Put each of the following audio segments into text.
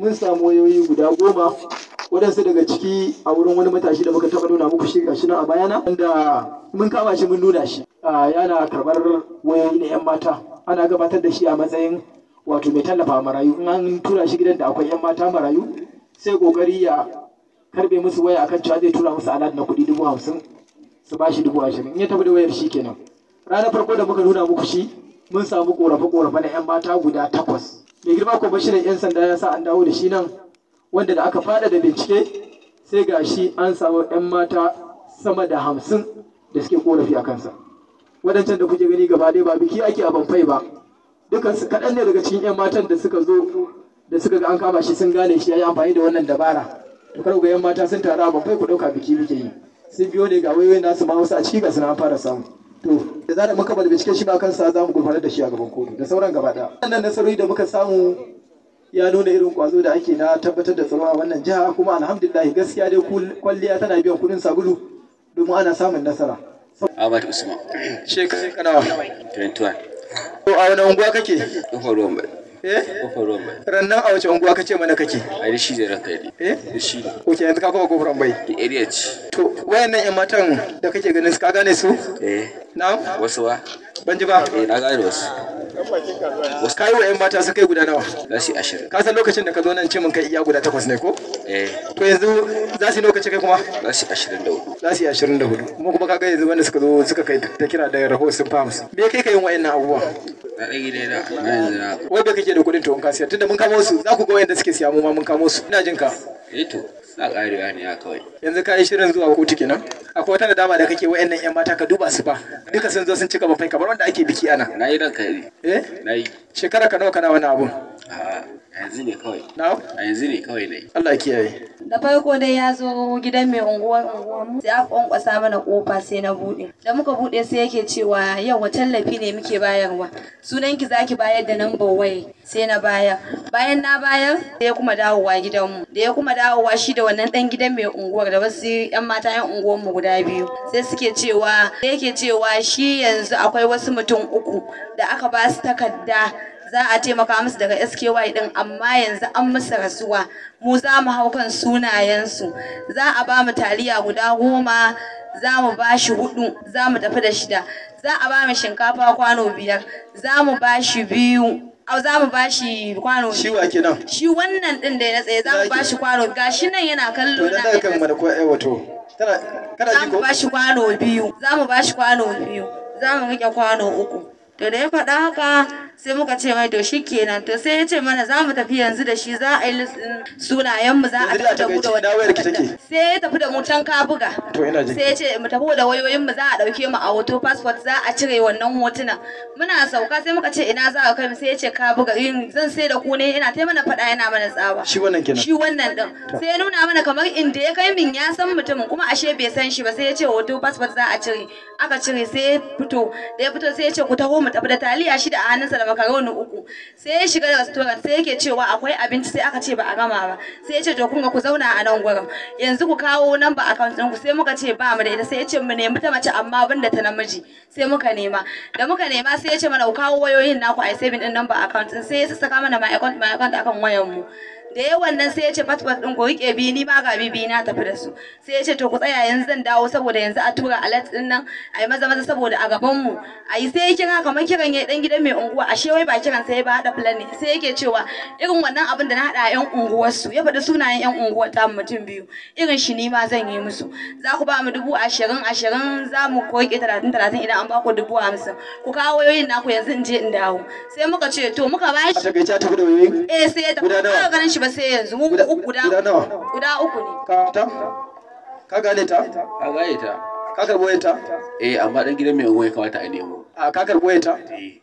mun samu wayoyi guda goma waɗansu daga ciki a wurin wani matashi da muka taɓa nuna muku shi gashi nan a bayana wanda mun kama shi mun nuna shi yana karɓar wayoyi na 'yan mata ana gabatar da shi a matsayin wato mai tallafa marayu in an tura shi gidan da akwai 'yan mata marayu sai kokari ya karbe musu waya akan cewa zai tura musu alad na kuɗi dubu hamsin su ba shi dubu ashirin in ya tafi da wayar shi kenan ranar farko da muka nuna muku shi mun samu korafe-korafe na 'yan mata guda takwas mai girma kwamishinan 'yan sanda ya sa an dawo da shi nan wanda da aka fada da bincike sai ga shi an samu 'yan mata sama da hamsin da suke korafi a kansa waɗancan da kuke gani gaba ɗaya ba biki ake a banfai ba dukansu kaɗan ne daga cikin 'yan matan da suka zo da suka ga an kama shi sun gane shi ya yi amfani da wannan dabara to kar ga 'yan mata sun taru a banfai ku ɗauka biki muke yi sun biyo ne ga wayoyin nasu ma wasu a ciki ga suna an fara samu to da zarar muka bada binciken shi ba kansa za mu gurfanar da shi a gaban kotu da sauran gaba ɗaya wannan nasarori da muka samu ya nuna irin kwazo da ake na tabbatar da tsaro a wannan jiha kuma alhamdulillah gaskiya dai kwalliya tana biyan kuɗin sabulu domin ana samun nasara. Ahmad Usman. Shekaru kanawa. 21. To a wani unguwa kake? Kofar ruwan bai. Eh? Kofar ruwan bai. Rannan a wace unguwa kace mana kake? A da shi zai ranka yi. Eh? Da shi ne. Ok yanzu ka koma kofar bai. Da area ce. To wayannan yan matan da kake ganin su ka gane su? Eh. Na'am. Wasu ba? Ban ji ba. Eh na gane wasu. Wasu kayi wa yan mata su kai guda nawa? Za su yi ashirin. Ka san lokacin da ka zo nan ce mun kai iya guda takwas ne ko? Eh. To yanzu za su yi lokaci kai kuma? Za su yi ashirin da hudu. Za su yi ashirin da hudu. Kuma kuma kaga yanzu wanda suka zo suka kai ta kira da rahoton sun famus. Me kai ka yin wayannan abubuwa? Na ɗan gida na na yanzu na. Wai bai kake da kuɗin to in ka siya tunda mun kamo su za ku ga wayanda suke siya mu ma mun kamo su. Ina jin ka. Eh to. Na ƙarewa ne ya kawai. yanzu ka yi shirin zuwa kotu kenan akwai wata nadama da kake wayannan yan mata ka duba su fa duka sun zo sun cika bafai kamar wanda ake biki ana Na yi ranka yi. eh Na yi. shekara ka nawa kana wannan abun A yanzu ne kawai. na A yanzu ne kawai na yi. Allah ya kiyaye da farko dai ya zo gidan mai unguwar unguwarmu sai aka kwankwasa mana kofa sai na bude da muka bude sai yake cewa yau wa tallafi ne muke bayarwa sunan ki zaki bayar da number waya sai na bayar bayan na bayar sai ya kuma dawowa gidanmu da ya kuma dawowa shi da wannan dan gidan mai unguwar da wasu yan mata yan unguwarmu guda biyu sai suke cewa sai yake cewa shi yanzu akwai wasu mutum uku da aka ba su takarda za a taimaka musu daga SKY din amma yanzu an musu rasuwa mu za mu hau kan sunayensu za a ba mu taliya guda goma za mu ba shi hudu za mu tafi da shida za a ba mu shinkafa kwano biyar za mu ba shi biyu au za mu ba shi kwano shi wa kenan shi wannan din da ya tsaye za mu ba shi kwano gashi nan yana to kallo dan na daga kan mana ko ai wato tana kana za ji mu ko ba shi kwano biyu za mu ba shi kwano biyu za mu rike kwano uku to da ya faɗa haka sai muka ce mai to shi kenan to sai ya ce mana za mu tafi yanzu da shi za a yi listin sunayenmu za a Yanzu dai a tafi da mu da takaice, ina wayar ki take? takarda. sai ya tafi da mu can kabuga To, ina jin. sai ya ce mu tafi da wayoyinmu za a ɗauke mu a hoto passport za a cire wannan hotunan muna sauka sai muka ce ina za a kai mu sai ya ce kabuga in zan sai da ku ne ina ta mana faɗa yana mana tsawa shi wannan kenan shi wannan din sai ya nuna mana kamar inda ya kai min ya san mutumin kuma ashe bai san shi ba sai ya ce hoto passport za a cire aka cire sai ya fito da ya fito sai ya ce ku taho mu tafi da taliya shida a hannunsa da makaroni uku sai ya shiga da restaurant sai yake cewa akwai abinci sai aka ce ba a gama ba sai ya ce to kun ga ku zauna a nan gurin yanzu ku kawo number account ɗin ku sai muka ce ba mu da ita sai ya ce mu nemi ta mace amma ban da ta namiji sai muka nema da muka nema sai ya ce mana ku kawo wayoyin naku a saving din number account ɗin sai ya saka mana my account my account akan wayar mu da yawan nan sai ya ce passport ɗin ku rike bi ni ma ga bibi na tafi da su sai ya ce to ku tsaya yanzu zan dawo saboda yanzu a tura alert ɗin nan a yi maza maza saboda a gaban mu a yi sai ya kira kamar kiran ya dan gidan mai unguwa ashe wai ba kiran sai ba haɗa plan ne sai yake cewa irin wannan abin da na haɗa a yan unguwar su ya faɗi sunayen yan unguwar ta mutum biyu irin shi ni ma zan yi musu za ku ba mu dubu ashirin ashirin za mu koke talatin talatin idan an ba ku dubu hamsin ku kawo wayoyin naku yanzu in je in dawo sai muka ce to muka ba a shi takaice ta tafi da wayoyin eh sai ya tafi Guda nawa? ba ganin shi ba sai yanzu mu Guda- uku guda guda nawa? guda uku ne ka ta ka gane ta A gaye ta. ka karbo wayar ta Eh amma ɗan gidan mai unguwa ya kamata a nemo. a ka karbo wayar ta Eh.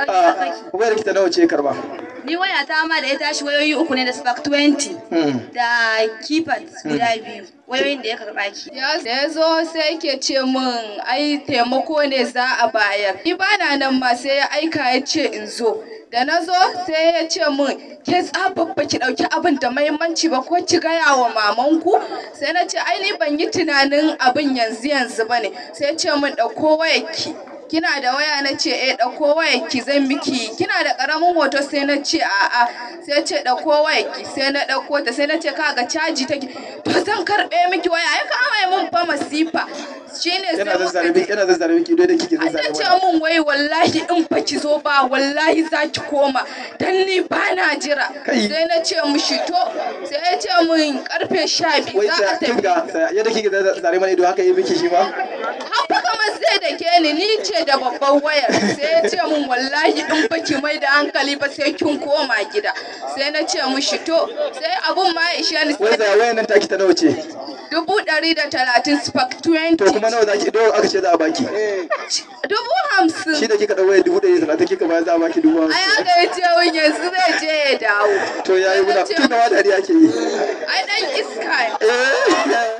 a wayar ki ta nawa ce karba ni waya ta ma da ya tashi wayoyi uku ne da spark 20 Hmm. da keypad guda biyu wayoyin da ya karba ki Ya- da ya zo sai yake ce min ai taimako ne za a bayar. Ni bana nan ma sai ya aika ya ce in zo. Da na zo sai ya ce min ke tsababba ki ɗauki abin da mahimmanci ba ko ki gaya wa mamanku. Sai na ce ai ni ban yi tunanin abin yanzu yanzu ba ne. Sai ya ce min ɗauko wayarki. kina da waya na ce eh ɗauko wayar ki zan miki kina da ƙaramin hoto sai na ce a'a sai ce ɗauko wayar ki sai na ɗauko ta sai na ce kaga caji take to zan karɓe miki waya ya kama mun fa masifa shine sai yana zazzare muka miki yana zazzare miki ido da kike ta zazzare ce mana mun wai wallahi in ba ki zo ba wallahi za ki koma dan ni ba na jira Kai. sai na ce mushi to sai ya ce mun karfe sha biyu wai za sai a kin tafi ga sai- yadda kike zazzare mana ido haka yi miki shi ma haka kamar sai da ke ni ni ce da babban wayar sai ya ce mun wallahi in ba ki mai da hankali ba sai kin koma gida sai na ce mushi to sai abun ma ya ishe ni wai sai sai wayan nan taki ta nawa ce dubu ɗari da talatin spark 20 to kuma nawa zaki do aka ce za a baki dubu hamsin shi da kika dawo waya dubu ɗari talatin kika bayar za a baki dubu ai hamsin haka ya ce mun yanzu zai je ya dawo to yayi Sai na muna ce tun da wa dariya ke yi ai dan iska ne eh